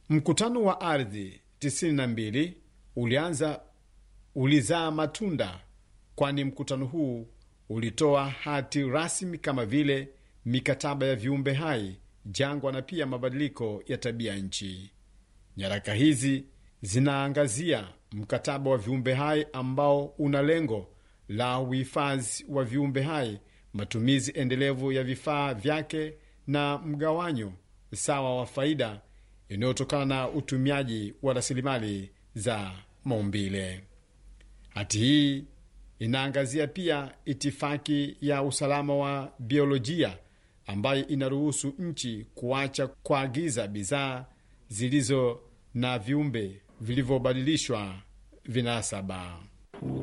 Mkutano wa ardhi 92 ulianza ulizaa matunda, kwani mkutano huu ulitoa hati rasmi kama vile mikataba ya viumbe hai, jangwa na pia mabadiliko ya tabia nchi. Nyaraka hizi zinaangazia mkataba wa viumbe hai ambao una lengo la uhifadhi wa viumbe hai, matumizi endelevu ya vifaa vyake na mgawanyo sawa wa faida inayotokana na utumiaji wa rasilimali za maumbile. Hati hii inaangazia pia itifaki ya usalama wa biolojia ambayo inaruhusu nchi kuacha kuagiza bidhaa zilizo na viumbe vilivyobadilishwa vinasaba.